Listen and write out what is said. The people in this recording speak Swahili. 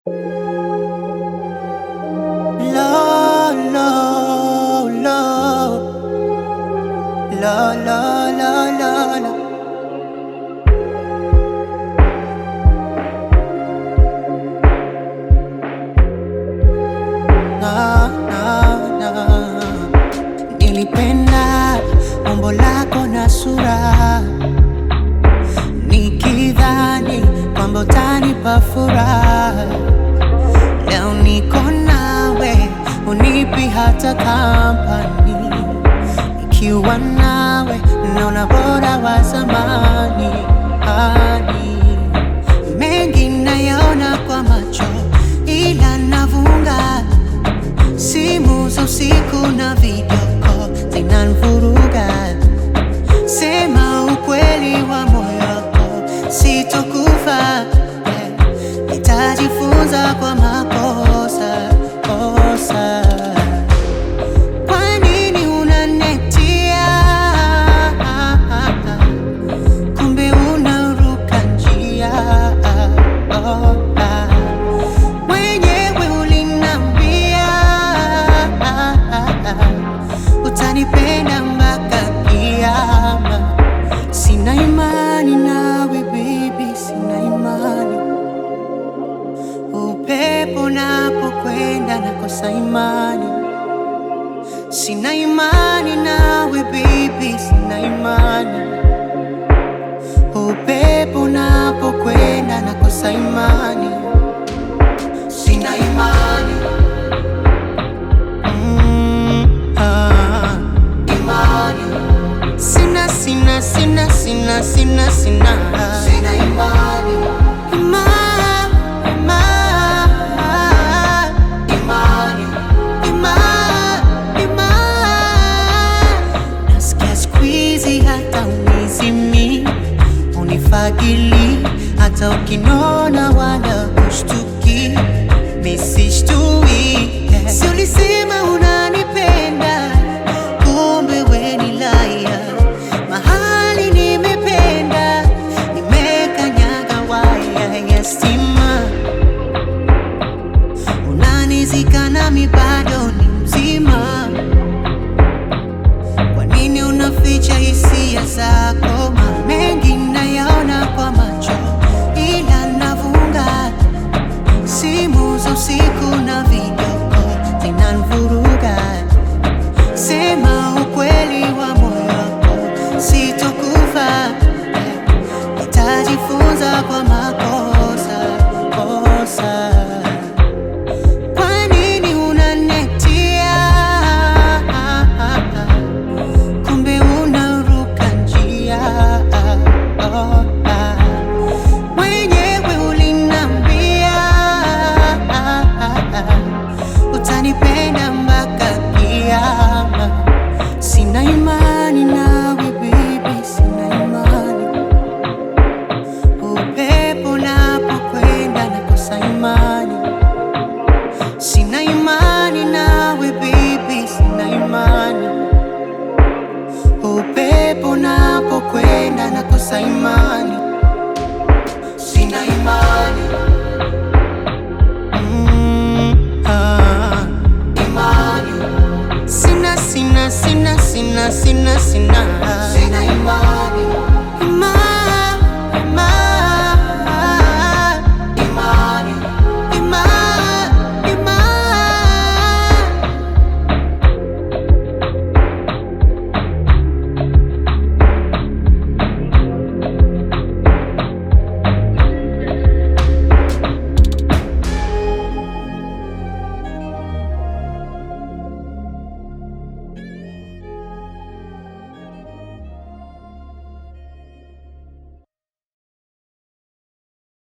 La la la La la la la la na, na, na. Nilipenda umbo lako na sura, nikidhani kwamba utanipa furaha. Leo niko nawe, unipi hata kampani. Ikiwa nawe, naona bora wa zamani. Hadi mengi nayaona kwa macho, ila navunga simu za usiku na video call zinanivuruga. Sema ukweli wa moyo wako, sitokufa. eh, Nitajifunza kwa makosa kosa. Kwa nini unanetia? Kumbe unaruka njia. Oh, ah. Mwenyewe ulinambia utanipenda mpaka kiama. Sina imani nawe baby, sina imani. Upepo napokwenda nakosa imani. Sina imani nawe baby, sina imani. Upepo napokwenda nakosa imani. Sina imani. Mm, ah. Imani. Sina, sina, sina, sina, sina, sina. Sina imani. Ima, ima, imani. Ima, ima. Nasikia siku hizi hata unizimi unifagili hata ukinona wala ushtuki misishtui si ulisema unanipenda kumbe we ni laya mahali nimependa nimekanyaga waya ya stima unanizika nami bado ni mzima kwa nini unaficha hisia zako? Mengi nayaona kwa macho, ila navunga simu za usiku